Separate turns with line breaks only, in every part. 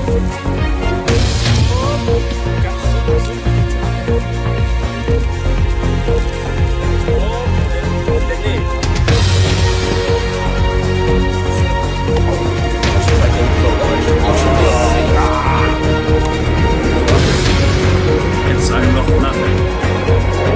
Inside noch nothing.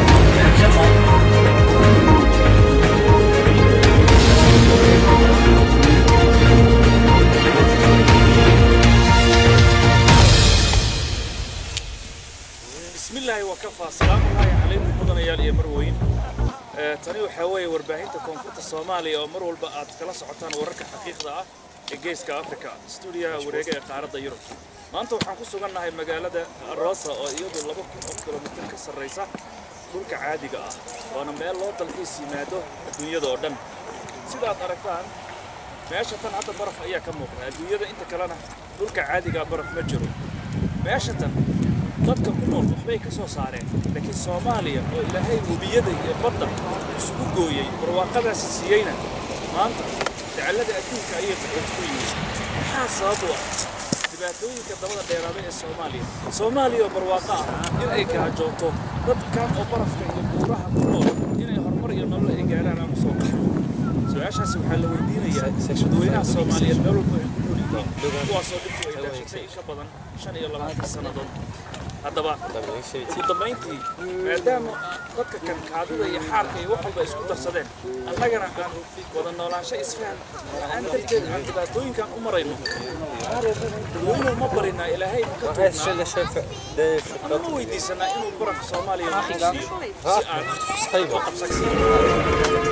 bismillaahi waa ka faa salaamullaahi calaykum mudanayaal iyo marweyn Ee, tani waxaa weeye warbaahinta koonfurta soomaaliya oo mar walba aad kala socotaan wararka xaqiiqda ah ee geeska afrika stuudiyaha wareega ee qaaradda yurub maanta waxaan ku sugannahay magaalada rosa oo iyadu laba kun oo kilomitir ka sarraysa dhulka caadiga ah waana meel loo dalxiis yimaado adduunyada oo dhan sidaad aragtaan meesha tan hadda baraf ayaa ka muuqda adduunyada inta kalena dhulka caadigaa baraf ma jiro meesha tan dadka ku nool waxbay ka soo saareen laakiin soomaaliya oo ilaahay webiyada iyo badda isugu gooyey barwaaqadaasi siiyeyna maanta dacallada adduunka ayay qaxooti ku yihiin maxaa sabab u ah dhibaatooyinka dabada dheeraada ee soomaaliya soomaaliya oo barwaaqo ah in ay gaajooto dadkan oo barafka iyo buuraha ku nool inay horumar iyo nolol ay gaaraan ama soo qaxo su-aashaasi waxaa la weydiinayaa dadweynaha soomaaliyeed meel walba ay ku nool yihiin kuwaasoo dhibtu ay daashatay in ka badan shan iyo labaatan sannadood haddaba ugu dambayntii maadaama dadka kan kaadida iyo xaarka iyo wax walba isku darsadeen annagana aan wada noolaansho isfahan aan darteed aan dhibaatooyinkan u marayno dadweynuhu ma barinaa ilaahay ma ka tuugnaa ama ma weydiisanaa inuu baraf soomaaliya nagu siiyo si aan oo qabsan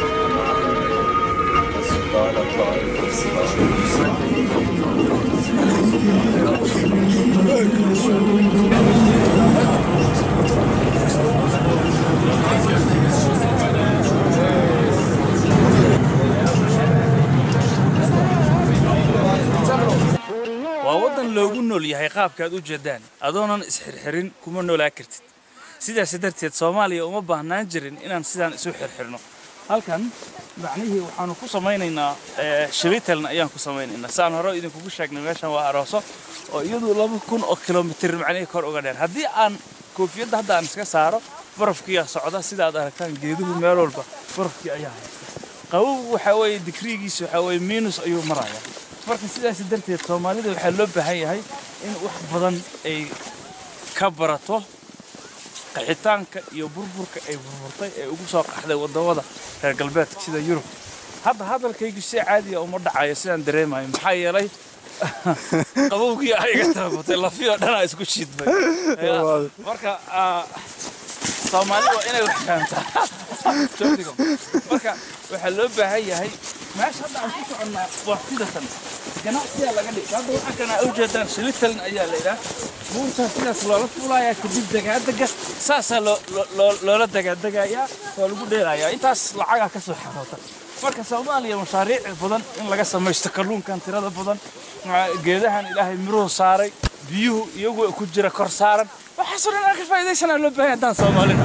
waa waddan loogu nool yahay qaabkaad u jeedaan adoonan isxirxirin kuma noolaa kartid sidaas darteed soomaaliya uma baahnaan jirin inaan sidaan isu xirxirno halkan macnihii waxaanu ku samaynaynaa shabitaln ayaan ku samaynaynaa saan hore idinkugu sheegnay meeshan waa arooso oo iyadu laba kun oo kilomitir macnihii kor uga dheer haddii aan koofiyadda hadda aan iska saaro barafkiyaa socda sida aad aragtaan geeduhu meel walba barafkii ayaa haysta qabowgu waxaa weeye digriigiisu waxaa weeye miinus ayuu marayaa marka sidaas darteed soomaalida waxaa loo baahan yahay in wax badan ay ka barato qaxitaanka iyo burburka ay burburtay ee ugu soo qaxday wadamada reer galbeedka sida yurub hadda hadalkaygu si caadiya uma dhacayo sidaan dareemayo maxaa yeelay qabowgii ayaga taabatay lafiyoo dhanaa isku shiidmay marka soomaali waa inay wax fahamtaa joogdigo marka waxaa loo baahan yahay meesha hadda aan ku soconnaa waa sidatan ganacsiyaa laga dhigay hadda waxaa kana u jeedaan shilitalin ayaa la yidhaah buurtaa sidaas loola fuulayaa kadib dagaadega saasaa loola dagaadagayaa waa lagu dheelayaa intaas lacagaa ka soo xaroota marka soomaaliya mashaariic badan in laga samaysto kalluunkan tirada badan geedahan ilaahay miruhu saaray biyuhu iyagu ku jira kor saaran waxaasoo dhan aan ka faa'iidaysanaa loo baahan haddaan soomaalida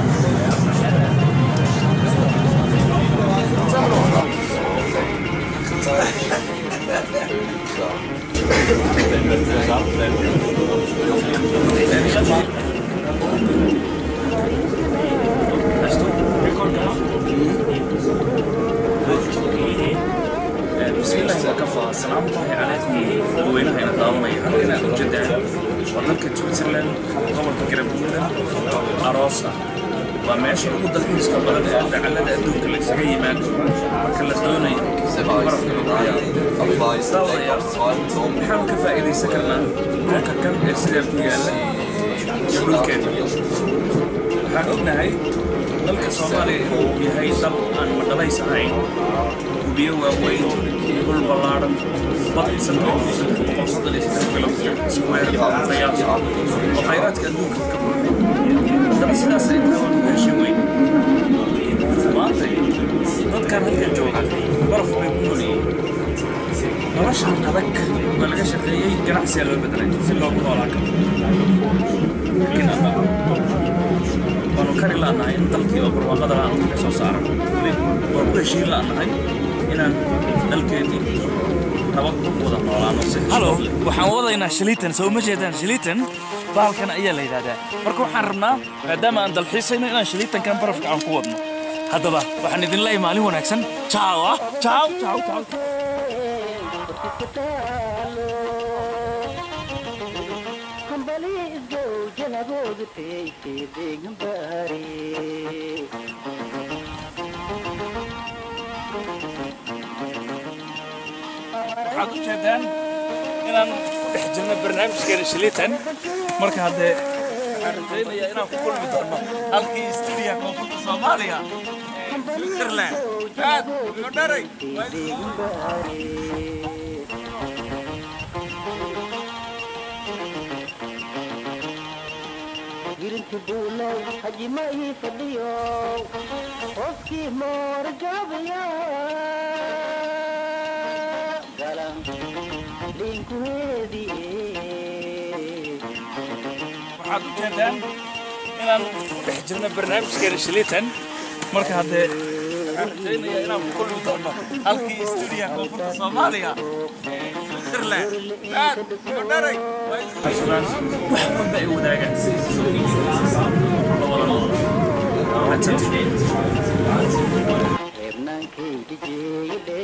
بسم الله وكفى السلام الله عليكم dadweynaha ina daawanaya halkan aad ujeedaan waa dalka Switzerland gobolka Graubünden aroos ah waa meesha ugu dalxiiska badan ee dacallada adduunka la isaga yimaado marka la doonayo barafka lagu ciyaaro maxaan ka faa'iidaysan karnaa dhulka kan ee sidee ku yaalla iyo dhulkeena waxaan ognahay dalka soomaaliya inuu yahay dal aan madhalays ahayn biyo waaweyn dhul ballaaran bad sanadkiisa boqol soddon iyo saddex kilomitir square qiyaas oo khayraadka adduunka ka buuxa haddaba sidaas ay tahay waan ku heshin weyn maanta dadkan halkan jooga baraf bay ku nool yihiin noloshan adag waa laga shaqeeyey ganacsiyaa loo bedelay si loogu noolaa karo laakiin hadda waanu kari la'nahay in dalkii oo barwaaqada la'aan ka soo saaran waan ku heshiin la'nahay inaan dalkeennii
nabad ku wada noolaano si
halo
xushmad leh.
waxaan wadaynaa shiliitan soo ma jeedaan shiliitan bahalkan ayaa la yidhahdaa marka waxaan rabnaa maadaama aan dalxiisayno inaan shiliitankan barafka aan ku wadno haddaba waxaan idin leeyahay maalin wanaagsan jaaw ah jaaw jaaw jaaw waxaad u jeedaan inaan ku dhex jirno barnaamijkeena shiliitan marka haddee waxaan rajaynayaa inaan ku kulmi doono halkii stuudiya koonfurta soomaaliya ee switzerland aad iyo dharay waa idin
girinta buulow hajima ii fadhiyo qofkii moorgaabaya galan dhinkuweedii
waxaad u jeedaan inaan ku dhex jirno barnaamijkeena shiliitan marka haddee waxaan rajaynayaa inaan ku kulmi doono halkii stuudiya koonfurta soomaaliya ee switzerland aad iyo dharay waa idin wax walba ay wadaagaan la wada nool
reebnaankayda jeeyadhe